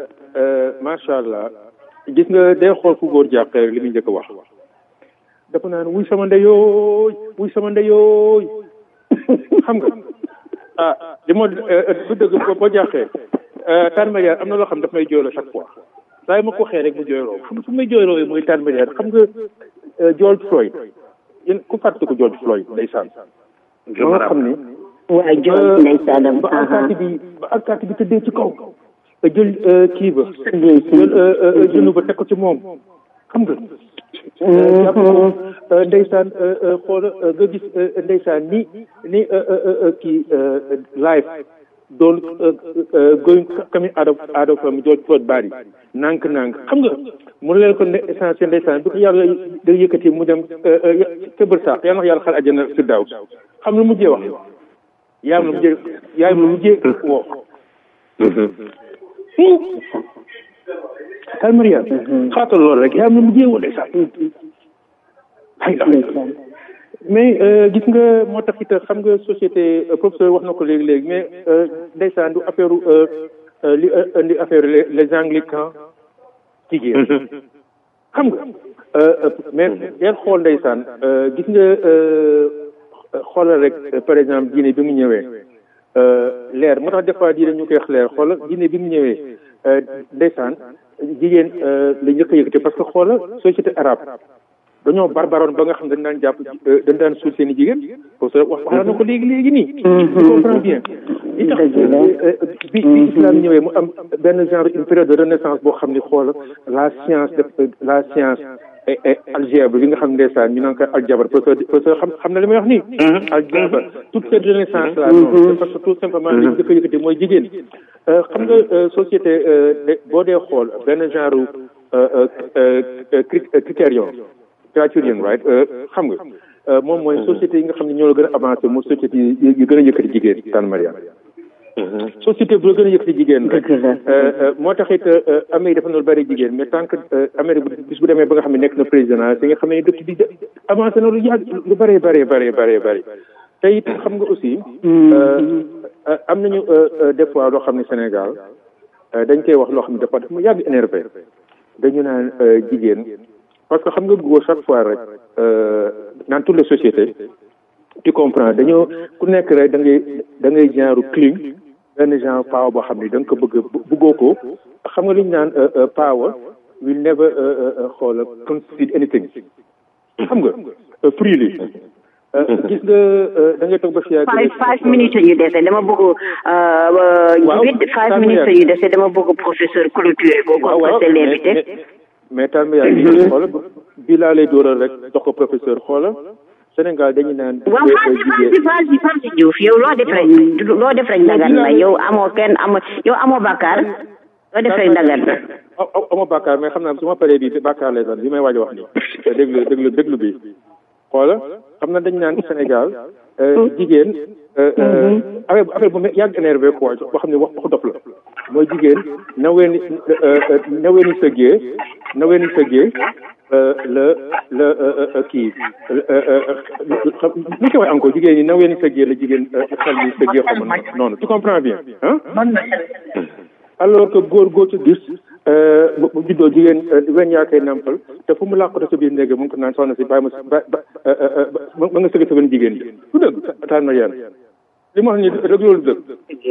macha allah gis nga day xool fu góor jàqee rek li muy njëkk a wax dafa naan wuy sama ndeyooy wuy sama ndeyooy xam nga ah li ma du dëgg boo jàqee Tane Mariane am na loo xam daf may jooyloo chaque fois saa yi ma ko waxee rek mu jooyloo fu fu may jooyloo mooy Tane Mariane xam nga George Floyd yéen ku fàtte ko George Floyd ndeysaan ma nga xam ni waaw George ndeysaanam ba alkaati bi ba alkaati bi tëddee ci kaw jël kii ba jël jënu ba teg ko ci moom xam nga jàpp ko ndeysaan xoola nga gis ndeysaan ni ni kii live doon going coming out of out of George Floyd body nànk nànk xam nga mu leen ko ne essentiel ndeysaan bi ko yàlla da yëkkati mu dem ca bër saax yàlla wax yàlla xal àjjana si daaw xam lu mujjee wax yaayam la mujjee yaayam la mujjee woo Tane Mariane xaatal loolu rek yaa am na mu jéewoon de sax mais gis nga moo tax it xam nga société professeur wax na ko léegi léegi mais ndeysaan du affaire li indi affaire les anglicans jigéen xam nga mais del xool ndeysaan gis nga xoolal rek par exemple diine bi mu ñëwee leer moo tax des fois diine ñu koy wax leer xoolal diine bi mu ñëwee ndeysaan jigéen la njëkk a yëkkati parce que xoolal société arabe dañoo barbaroon ba nga xam dañ daan jàpp dañ daan suul seen i jigéen parce que wax wax na ko léegi léegi nii tu comprends bien li tax bi bi islam ñëwee mu am benn genre une période de renaissance boo xam ni xoolal la science de la science algèbre bi nga xam ndeysaan ñu naan ko aljabar parce que parce que xam xam na li may wax nii aljabar toute cette renaissance là non parce que tout simplement li njëkk a yëkkati mooy jigéen xam nga société boo dee xool benn genre critérium criterion right xam nga moom mooy société yi nga xam ne ñoo la gën a avancé mooy société yi gën a yëkkati jigéen tan Maria société bu la gën a yëkkati jigéen rek moo tax it Amérique dafa noonu bëri jigéen mais tant que Amérique bis bu demee ba nga xam ne nekk na président si nga xam ne dëkk bi avancé na lu yàgg lu bëree bëree bëree bëree bëri te it xam nga aussi am nañu des fois loo xam ne Sénégal dañ koy wax loo xam ne dafa dafa mu yàgg énervé dañu naan jigéen parce que xam nga góor chaque fois rek dans toutes les sociétés tu comprends dañoo ku nekk rek da ngay da ngay genre cling benn genre power boo xam ne da nga ko bëgg bëggoo ko xam nga lu ñu naan power will never xool concede anything xam nga freely gis nga da ngay toog ba fi yàgg five five minutes yu dese dama bëgg huit five minutes yu dese dama bëgg professeur clôture ko ko ko c'est l'invité mais tal yaa ngi xoola bi laa lay dóoral rek jox ko professeur xoola Sénégal dañu naan waaw vas-y vas-y vas-y vas-y Diouf yow loo def rek loo def rek ndagan la yow amoo kenn amoo yow amoo bàkkaar loo def rek ndagan la amoo bàkkaar mais xam naa su ma paree bi bàkkaar lay doon bi may waaj a wax nii déglu déglu déglu bi xoola xam na dañu naan Sénégal jigéen affaire affaire bu yàgg énervé quoi boo xam ne wax waxu dof la mooy jigéen nawee ni nawee ni sëggee nawee ni sëggee la la kii lu ko wax encore jigéen ñi nawee ni sëggee la jigéen xel ni sëggee xaw ma noonu tu comprends bien ah alors que góor góor ci gis bu juddoo jigéen wen yaa koy nampal te fu mu làqatu sa biir néeg mu ngi ko naan soxna si bàyyi ma ba ba ma nga sëgg sa benn jigéen bi du dëgg taan ma yeen li ma wax ni rek loolu dëgg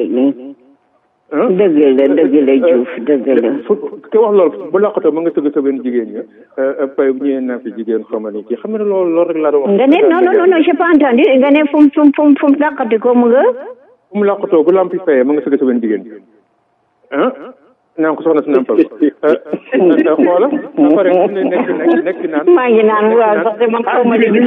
dëgg la dëgg la Diouf dëgg la te wax loolu bu làqatoo ma nga sëgg sa benn jigéen ña pay bu ñëwee naa fi jigéen xama ni kii xam nga ne loolu loolu rek laa doon wax nga ne non non non j'ai pas entendu nga ne fu mu fu mu fu mu fu mu làqati ko mu nga fu mu làqatoo bu lampi fayee ma nga sëgg sa benn jigéen bi ah naan ko soxna si nampal xoola ba pare fu ne nekk nekk nekk naan maa ngi naan waaw sax de man xaw ma de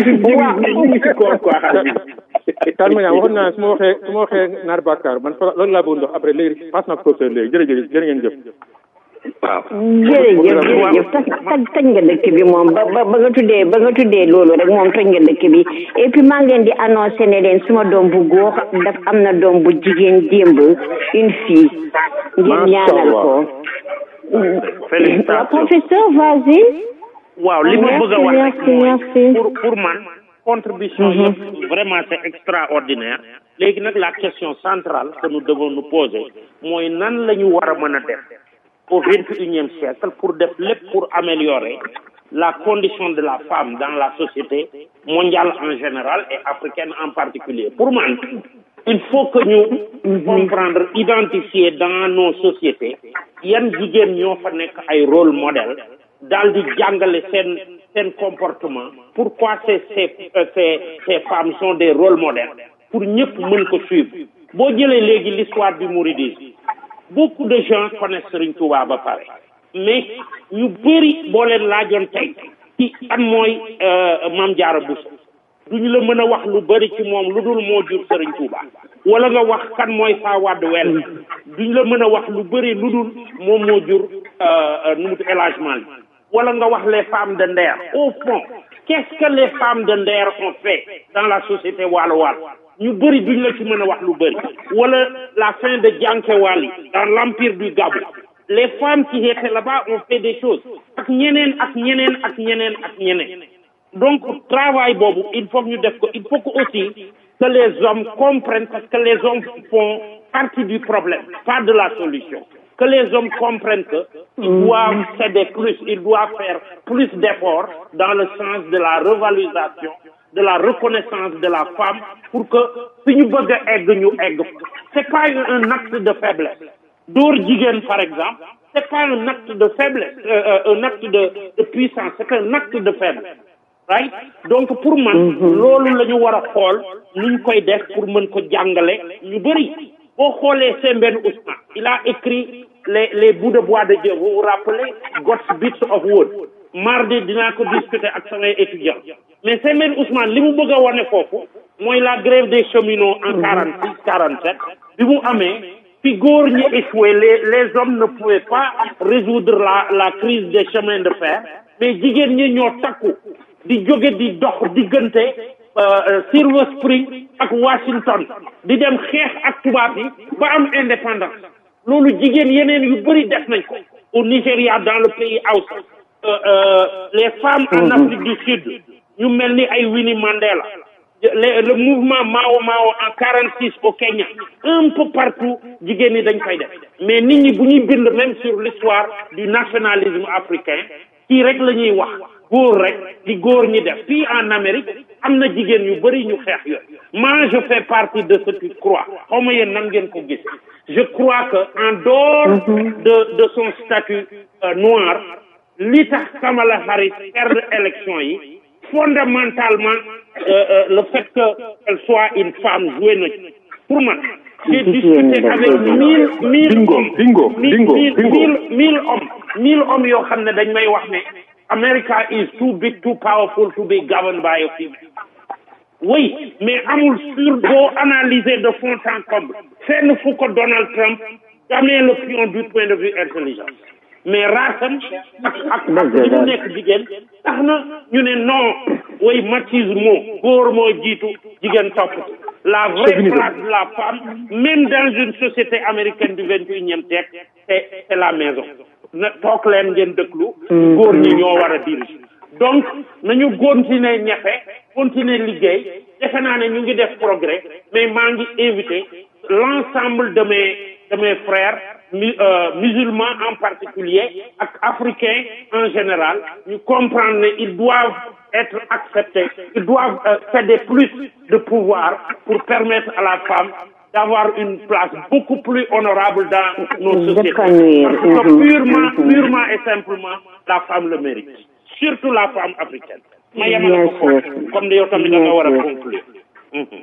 tal ma yaa waxoon naa su ma waxee su ma waxee naar bàkkaar man fa loolu laa bëgg ndox après léegi passe naa ko professeur léegi jërëjëf jërë ngeen jëf waaw jërëjëf jërëjëf taj taj taj nga dëkk bi moom ba ba ba nga tuddee ba nga tuddee loolu rek moom taj nga dëkk bi et puis maa ngi leen di annoncé ne leen suma doom bu góor daf am na doom bu jigéen démb une fille ngeen ñaanal ko félicitations professeur vas-y waaw li ma bëgg a wax rek merci merci pour pour man contribution yëpp vraiment c'est extraordinaire léegi nag la question centrale que nous devons nous poser mooy nan la ñu war a mën a def au vingt et unième siècle pour def lépp pour améliorer la condition de la femme dans la société mondiale en général et africaine en particulier pour man il faut que ñu comprendre identifier dans nos sociétés yan jigéen ñoo fa nekk ay rôle modèle daal di jàngale seen seen comportement pourquoi ces ces ces ces femmes sont des rôles modèles pour ñëpp mën ko suivre boo jëlee léegi l'histoire du mouridisme beaucoup de gens connaissent Serigne Touba ba pare mais ñu bëri boo leen laajoon tey ci kan mooy Mame Diarra Bousso duñu la mën a wax lu bëri ci moom lu dul moo jur Serigne Touba wala nga wax kan mooy Fawade Wel duñu la mën a wax lu bëri lu dul moom moo jur nu mu El Hadj Malick wala nga wax les femmes de Nder au fond qu'est-ce que les femmes de Nder ont fait dans la société waalo waalo ñu bëri duñ la ci mën a wax lu bëri wala la fin de Diankéwali dans l'empire du Gabou les femmes qui étaient là-bas ont fait des choses ak ñeneen ak ñeneen ak ñeneen ak ñeneen donc travail boobu il faut que ñu def ko il faut que aussi que les hommes comprennent parce que les hommes font partie du problème pas de la solution que les hommes comprennent que ils doivent céder plus ils doivent faire plus d'efforts dans le sens de la revalorisation de la reconnaissance de la femme pour que fi ñu bëgg a egg ñu egg c'est pas un acte de faiblesse dóor jigéen par exemple c'est pas un acte de faiblesse euh, euh, un acte de, de puissance c'est un acte de faiblesse right donc pour man loolu la ñu war a xool nuñ koy def pour mën ko jàngale ñu bëri boo xoolee Sembène Ousmane il a écrit les les bouts de bois de Dieu vous vous rappelez God's bits of wood mardi dinaa ko discuter ak samay étudiants mais Sembène Ousmane li mu bëgg a wane foofu mooy la grève des cheminots en quarante six quarante sept bi mu amee fi góor ñi échoué les les hommes ne pouvaient pas résoudre la la crise des chemins de fer mais jigéen ñi ñoo takku di jóge di dox diggante Silver Spring ak Washington di dem xeex ak tubaab yi ba am indépendance loolu jigéen yeneen yu bëri def nañ ko au Nigéria dans le pays Hausa les femmes en Afrique du Sud ñu mel ni ay Winnie Mandela le le mouvement Mao Mao en quarante six au Kenya un peu partout jigéen ñi dañ koy def mais nit ñi bu ñuy bind même sur l'histoire du nationalisme africain kii rek la ñuy wax góor rek li góor ñi def fii en Amérique am na jigéen yu bëri ñu xeex yooyu moi je fais partie de ceux qui croient xaw ma yéen nan ngeen ko gis je crois que en dehors de de son statut euh, noir li tax Kamala Harris perdre élection yi fondamentalement euh, euh, le fait que elle soit une femme joué na pour man j'ai discuté avec mille mille Bingo, hommes bingo, mille bingo, mille bingo. mille mille hommes mille hommes yoo xam ne dañ may wax ne America is too big too powerful to be governed by a female oui mais amul sur boo analyser de fond en comble fenn fu ko Donald Trump damee le pion du point de vue intelligence mais raasam ak ak ak li mu nekk jigéen tax na ñu ne non way machisme góor moo jiitu jigéen topp ci. la vraie Chauvinisme. place de la femme même dans une société américaine du vingt et unième siècle c'est c'est la maison na toog leen ngeen dëkklu góor ñi ñoo war a diriger donc nañu continuer ñefe continuer liggéey defe naa ne ñu ngi def progrès mais maa ngi invité l'ensemble de mes de mes frères mu- euh, musulmans en particulier ak africains en général ñu comprendre ne ils doivent être acceptés ils doivent euh, céder plus de pouvoir pour permettre à la femme d'avoir une place beaucoup plus honorable dans nos sociétés D'épanouir. parce que Mhm. purement Mhm. purement et simplement la femme le mérite surtout la femme africaine ma yemale Bien ko foofu sûr. comme de yow tamit da nga Bien war a sûr. conclure Mhm.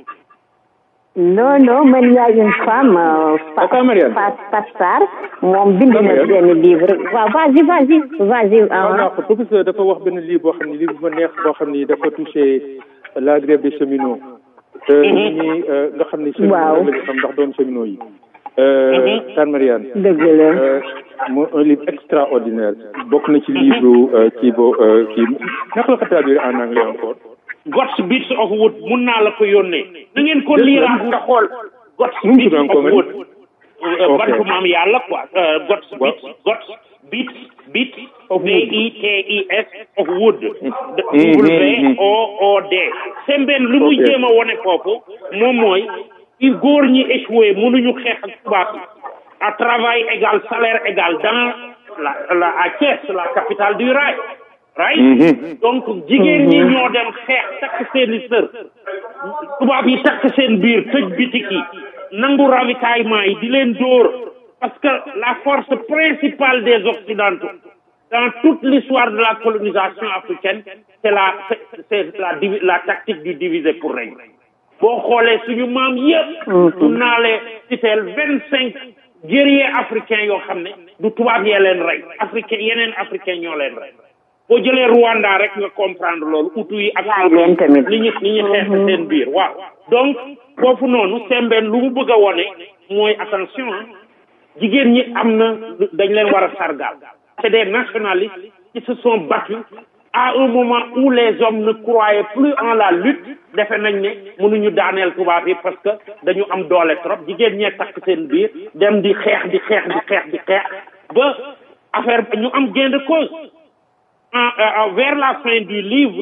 non non man y a une femme euh, Fa- Aka Marianne. Fa- Fat Sarr moom bind na Marianne. benn livre waaw vas-y vas-y vas-y waaw ah naa ko professeur dafa wax benn livre boo xam ne livre bu ma neex boo xam ni dafa touché la grève des cheminots te nit ñi euh, nga xam ni cheminots Waaw. la ñu xam ndax doon cheminots yi euh, Tan Marianne dëgg la euh, mo un livre extraordinaire bokk na ci livre euh, kii bo euh, kii naka la ko traduire en anglais encore God's bits of wood mun naa la ko yónnee na ngeen ko liiraat nga xool God's Nu mu bits tudd of encore, wood Euh, Ok. bantu maam yàlla quoi Euh, God's Waaw. bits God's bits bits Of B wood. I T I S of wood Mhm, W mhm. O O D sembeen lu muy Ok. jéem a wone foofu moom mooy i góor ñi échoué mënuñu xeex ak tubaab yi à travail égal salaire égal dans la la à Thiès la capitale du rail right Mhm. donc jigéen ñi ñoo dem xeex takk seeni sër tubaab yi takk seen biir tëj bitik yi nangu ravitaillement yi di leen dóor parce que la force principale des occidentaux dans toute l'histoire de la colonisation africaine c'est la c'est c'est la divi- la tactique du diviser pour régner boo xoolee suñu maam yëpp mun naa lee citeel vingt cinq guerriers africains yoo xam ne du tubaab yee leen rey africain yeneen africain ñoo leen rey boo jëlee Rwanda rek nga comprendre loolu utu yi ak Yaay leen tamit. ni ñu ni ñu xeex seen biir waaw donc foofu noonu sembeen lu mu bëgg a wone mooy attention ah jigéen ñi am na dañ leen war a sargal c'est des nationalistes qui se sont battus à un moment où les hommes ne croyaient plus en la lutte defe nañ ne mënuñu daaneel tubaab yi parce que dañu am doole trop jigéen ñee takk seen biir dem di xeex di xeex di xeex di xeex ba affaire ñu am gain de cause en, en- vers la fin du livre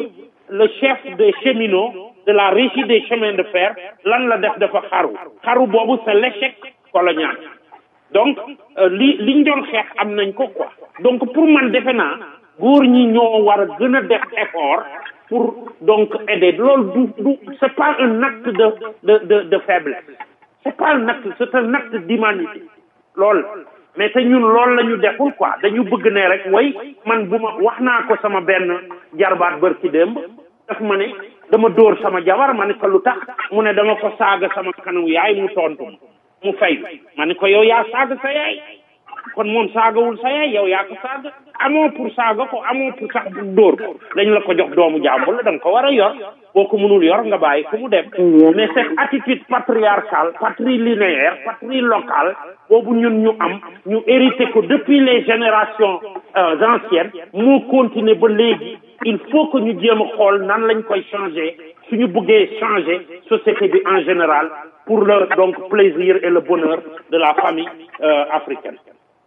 le chef des cheminots de la régie des chemins de fer lan la def dafa xaru xaru boobu c'est l'échec colonial donc li li ñu doon xeex am nañ ko quoi donc pour man defe naa góor ñi ñoo war a gën a def effort pour donc aider loolu du du c'est pas un acte de de de de faiblesse c'est pas un acte c'est un acte d'humanité loolu mais te ñun loolu la ñu deful quoi dañu bëgg ne rek way man bu ma wax naa ko sama benn jarbaat bër ci démb daf ma ne dama dóor sama jabar ma ne ko lu tax mu ne dama ko saaga sama kanamu yaay mu tontu ma mu fay ma ne ko yow yaa saaga sa yaay kon moom saagawul sa yaay yow yaa ko saaga amoo pour saaga ko amoo pour sax dóor ko dañ la ko jox doomu jàmbur la da nga ko war a yor boo ko mënul yor nga bàyyi ko mu dem mais cette attitude patriarcale patrilinéaire patrilocale boobu ñun ñu am ñu hérité ko depuis les générations anciennes moo continuer ba léegi il faut que ñu jéem a xool nan lañ koy changer suñu bëggee changer société bi en général pour le donc plaisir et le bonheur de la famille euh, africaine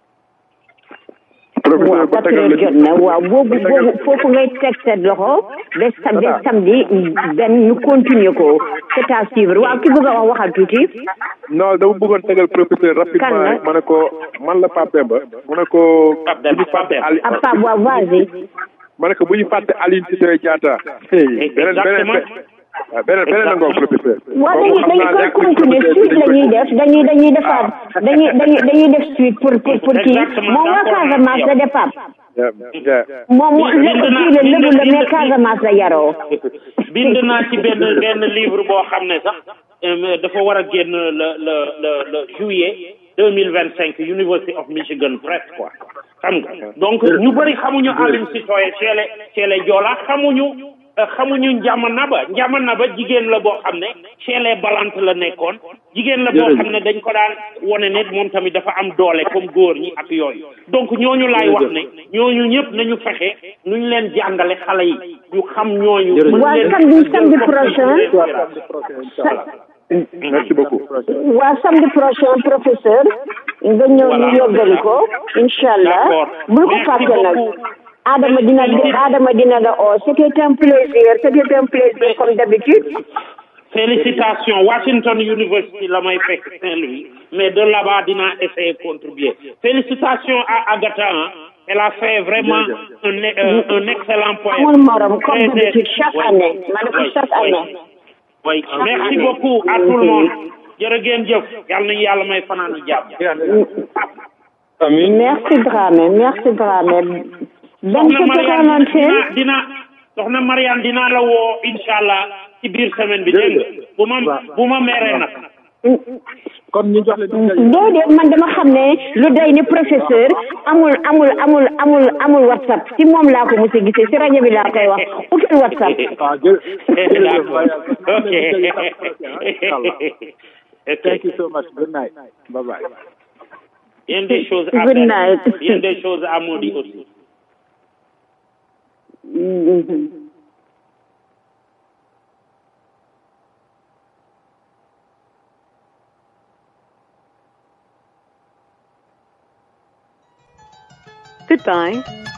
waaw quatre heures jot na waaw boobu boobu foofu ngay teg sa loxo ba sam ba samedi benn ñu continuer ko c'est à suivre waaw ki bëgg a wax waxal tuuti non dama bëggoon tegal professeur rapidement ma ne ko man la Pape Demba ma ne ko bu ñu fàtte Ali ah Pape waaw vas-y ma ne ko bu ñu fàtte Aline Sitoé Diatta beneen beneen waaw beneen beneen la ngoog professeur waaw dañuy dañuy koy continuer suite la ñuy def dañuy dañuy defaat dañuy dañuy dañuy def suite pour pour pour kii moom waa Casamance la def Pape moom lépp kii la lébu la mais Casamance la yaroo bind naa ci benn benn livre boo xam ne sax dafa war a génn le le le le juillet deux mille vingt cinq University of Michigan Press quoi xam nga donc ñu bëri xamuñu Aline Sitoé chez les chez les Joola xamuñu xamuñu njama naba njama naba jigéen la boo xam ne chez les balantes la nekkoon jigéen la boo xam ne dañ ko daan wone ne moom tamit dafa am doole comme góor ñi ak yooyu donc ñooñu laay wax ne ñooñu ñëpp nañu fexe nuñ leen jàngale xale yi ñu xam ñooñu waa samedi samedi prochain merci beaucoup waa samedi prochain professeur nga ñëw ñu yóbgali ko incha allah bul ko fàtte nag Adama dina Adama dina la oo c'était un plaisir c'était un plaisir comme d'habitude félicitations Washington University la may fekk Saint-Louis mais de là-bas dinaa essayer contribuer félicitations à Agatha elle a fait vraiment un euh, un excellent poème amul morom comme d'habitude chaque année ma ne ko chaque année oui merci beaucoup à tout le monde jërë ngeen jëf yàlla nañu yàlla may fanaanu jàmm merci Dramé merci Dramé donc soxna dina dina soxna Mariane dinaa la woo incha allah ci biir semaine bi dégg nga bu ma bu ma meree nag. kon ñu jox leen. déedéet man dama xam ne lu day ni professeur amul amul amul amul amul whatsapp si moom laa ko mos a gisee si rajo bi laa koy wax utul whatsapp. ah jërëjëf. ok. thank you so much good night bye bye. Il y a des choses à Good faire. night. Il y a des choses à maudire aussi. Goodbye.